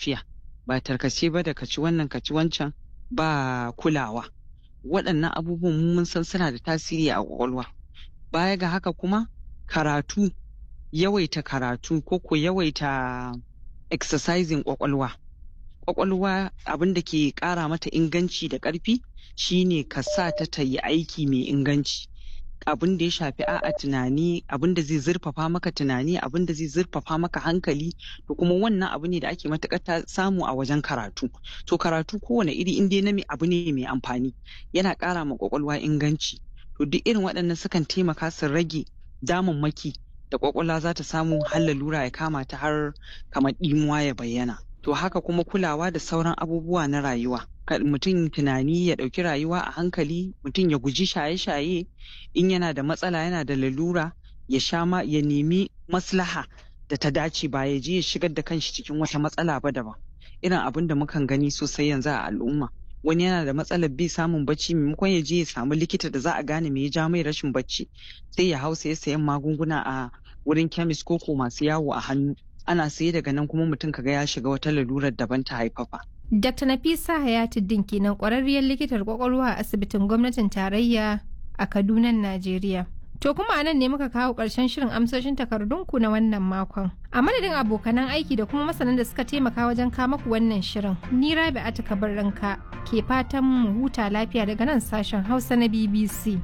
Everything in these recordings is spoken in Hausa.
tafiya ba tarkace ba da kaci wannan kaci wancan ba kulawa waɗannan abubuwan mun san suna da tasiri a ƙwaƙwalwa baya ga haka kuma karatu yawaita karatu ko ko yawaita exercising ƙwaƙwalwa ƙwaƙwalwa abin da ke ƙara mata inganci da ƙarfi shine ka sa ta ta yi aiki mai inganci abin da ya shafi a'a tunani abin da zai zurfafa maka tunani abin da zai zurfafa maka hankali to kuma wannan abu ne da ake matuƙar samu a wajen karatu to karatu kowane iri in dai na abu ne mai amfani yana ƙara ma ƙwaƙwalwa inganci to duk irin waɗannan sukan taimaka su rage damammaki da ƙwaƙwalwa za ta samu har lalura ya kama ta har kamar ɗimuwa ya bayyana to haka kuma kulawa da sauran abubuwa na rayuwa mutum tunani ya ɗauki rayuwa a hankali mutum ya guji shaye-shaye in yana da matsala yana da lalura ya sha ma ya nemi maslaha da ta dace ba ya je ya shigar da kanshi cikin wata matsala ba daban irin abin da mukan gani sosai yanzu a al'umma wani yana da matsalar bi samun bacci maimakon ya je ya samu likita da za a gane me ya ja mai rashin bacci sai ya hau sai sayan magunguna a wurin kemis ko ko masu yawo a hannu ana saye daga nan kuma mutum kaga ya shiga wata lalurar daban ta haifafa Dr. Nafisa Hayatuddin kenan kwararriyar likitar kwakwalwa a asibitin gwamnatin tarayya a Kaduna, Najeriya. To kuma a nan ne muka kawo ƙarshen shirin amsoshin takardunku na wannan makon. A madadin abokanan aiki da kuma masanan da suka taimaka wajen kamaku wannan shirin, ni Rabi Atika ranka ke fatan mu huta lafiya daga nan sashen Hausa na BBC.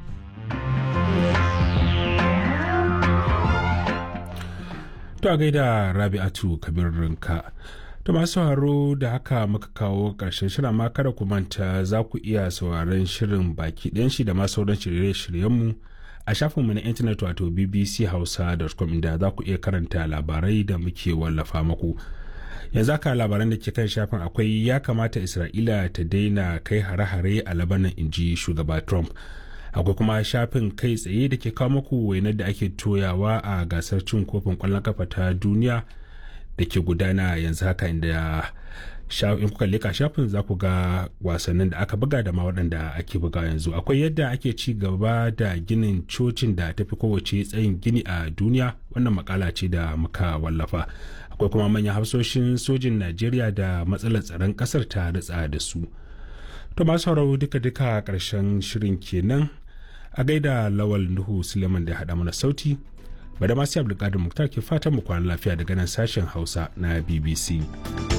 To a gaida Rabi'atu Kabir Rinka. To masu sauraro da haka muka kawo ƙarshen shirin ma kada ku manta za ku iya sauraron shirin baki ɗayan shi da ma sauran shirye-shiryenmu a shafinmu na intanet wato bbchausa.com inda za ku iya karanta labarai da muke wallafa muku. Yanzu haka labaran da ke kan shafin akwai ya kamata Isra'ila ta daina kai hare-hare a Labanan inji shugaba Trump. akwai kuma shafin kai tsaye da ke kawo muku wainar da ake toyawa a gasar cin kofin kwallon kafa ta duniya da ke gudana yanzu haka inda in kuka leka shafin za ku ga wasannin da aka buga da ma waɗanda ake buga yanzu akwai yadda ake ci gaba da ginin cocin da tafi kowace tsayin gini a duniya wannan makala ce da muka wallafa akwai kuma manyan hafsoshin sojin najeriya da matsalar tsaron ƙasar ta ritsa da su to masu sauraro duka-duka ƙarshen shirin kenan a gaida lawal nuhu suleiman da haɗa mana sauti bada masu abdulkadir muktar ke fatan mu kwana lafiya daga nan sashen hausa na bbc